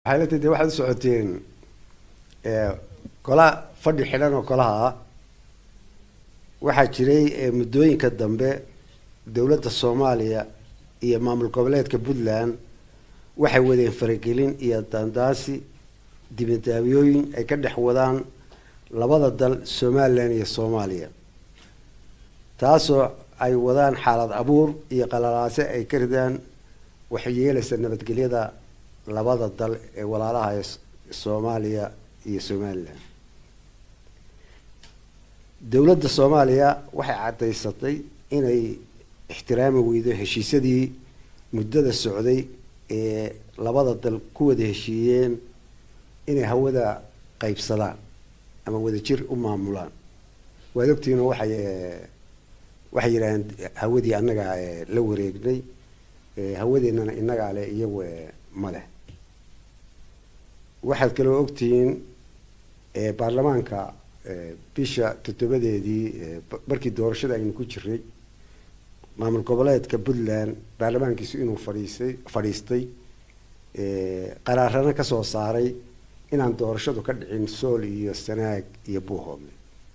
xaaladda dee waxaad u socoteen kola fadhi xidhan oo kolaha ah waxaa jiray muddooyinka dambe dowladda soomaaliya iyo maamul goboleedka puntland waxay wadeen faragelin iyo daandaasi dibadaabyooyin ay ka dhex wadaan labada dal somalilan iyo soomaaliya taasoo ay wadaan xaalad abuur iyo qalalaase ay ka ridaan waxay yeelaysa nabadgelyada labada dal ee walaalaha ee soomaaliya iyo somalilan dowladda soomaaliya waxay caddaysatay inay ixtiraami weydo heshiisyadii muddada socday ee labada dal ku wada heshiiyeen inay hawada qaybsadaan ama wadajir u maamulaan waad ogtihiin oo waxay waxay yidhaaheen hawadii annagaa la wareegnay hawadeennana innagaa leh iyagu ma leh waxaad kaloo ogtihiin baarlamaanka bisha toddobadeedii markii doorashada aynu ku jiray maamul goboleedka puntland baarlamaankiisu inuu fadhiisay fadhiistay qaraarana kasoo saaray inaan doorashadu ka dhicin sool iyo sanaag iyo buuhoodle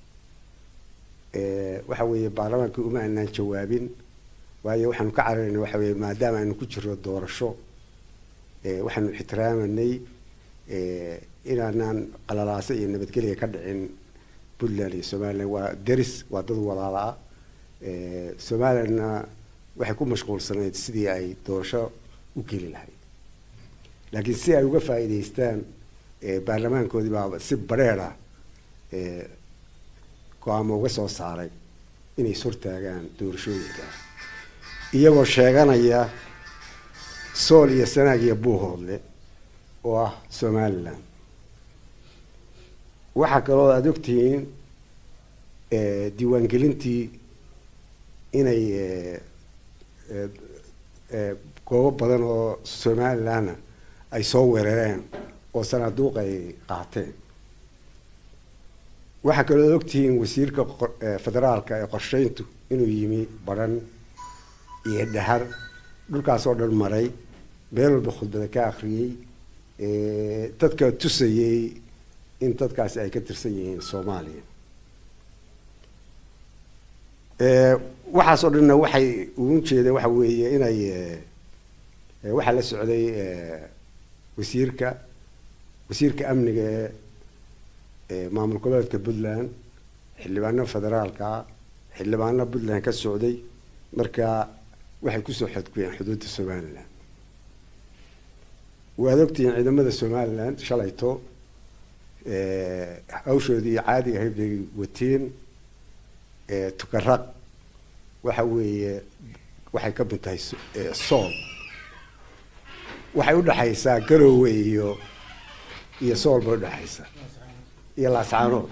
waxa weeye baarlamaankii uma aanaan jawaabin waayo waxaanu ka cararayna waxa weye maadaama aynu ku jiro doorasho waxaanu ixtiraamanay inaanaan qalalaase iyo nabadgelya ka dhicin puntland iyo somalilan waa deris waa dad walaala ah somalilandna waxay ku mashquulsanayd sidii ay doorasho u geli lahayd laakiin si ay uga faa'iidaystaan baarlamaankoodii baa si bareer ah go-aamo uga soo saaray inay ishortaagaan doorashooyinkaas iyagoo sheeganaya sool iyo sanaag iyo buuhoodle oo ah somalilan waxaa kaloo aada ogtihiin diiwaangelintii inay goobo badan oo somalilanna ay soo weerareen oo sanaaduuq ay qaateen waxaa kaloo ad ogtihiin wasiirka federaalka ee qorsheyntu inuu yimi baran iyo dhahar dhulkaas oo dhan maray meel walba khudbada ka akriyey dadka tusayey in dadkaasi ay ka tirsan yihiin soomaaliya waxaas oo dhanna waxay ugu jeedeen waxa weeye inay waxaa la socday wasiirka wasiirka amniga ee maamul goboleedka puntland xildhibaano federaalka xildhibaano puntland ka socday marka waxay kusoo xadguyeen xuduudda somalilan waad ogtihiin ciidamada somalilan shalayto hawshoodii caadiga ahayd bay wateen tukaraq waxa weeye waxay ka mid tahay sool waxay udhexaysaa garowe iyo iyo sool bay udhexaysaa iyo laascaanood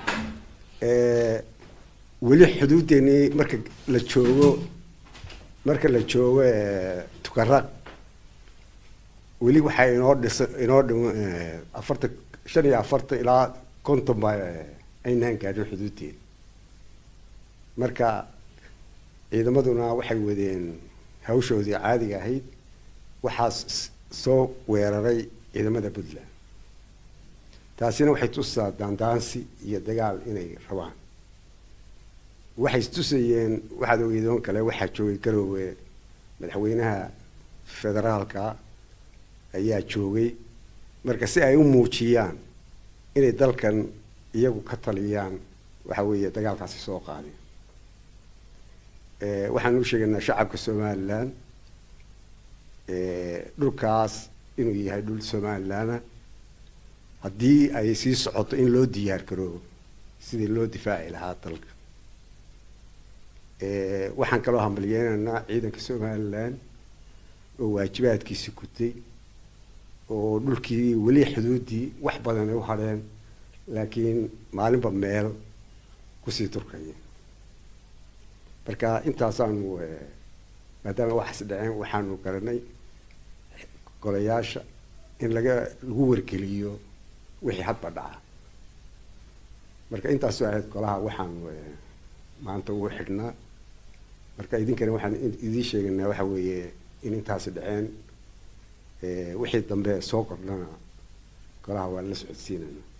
weli xuduuddeenii marka la joogo marka la joogo tukaraq weli waxaa inoo dhisa inoo dhim afartan shan iyo afartan ilaa konton baa aynaan gaadhin xuduuddeeda marka ciidamaduna waxay wadeen hawshoodii caadiga ahayd waxaa soo weeraray ciidamada puntland taasina waxay tusaa daandaansi iyo dagaal inay rabaan waxay istusayeen waxaad ogeedoon kale waxaa joogay garoowe madaxweynaha federaalka ayaa joogay marka si ay u muujiyaan inay dalkan iyagu ka taliyaan waxa weeye dagaalkaasi soo qaadeen waxaan u sheegaynaa shacabka somalilan dhulkaas inuu yahay dhul somalilana haddii ay sii socoto in loo diyaar garoobo sidii loo difaaci lahaa dalka waxaan kaloo hambalyeynaynaa ciidanka somalilan oo waajibaadkiisi gutay oo dhulkii weli xuduuddii wax badan ay u hadheen laakiin maalinba meel kusii turkaya marka intaasaanu maadaama waxaas dhaceen waxaanu garanay golayaasha in laga lagu wargeliyo wixii hadba dhaca marka intaasoo ahayd golaha waxaanu maanta ugu xidhnaa marka idinkana waxaan idiin sheegaynaa waxa weeye in intaasi dhaceen wixii dambe soo kordhana golaha waan la socodsiinayna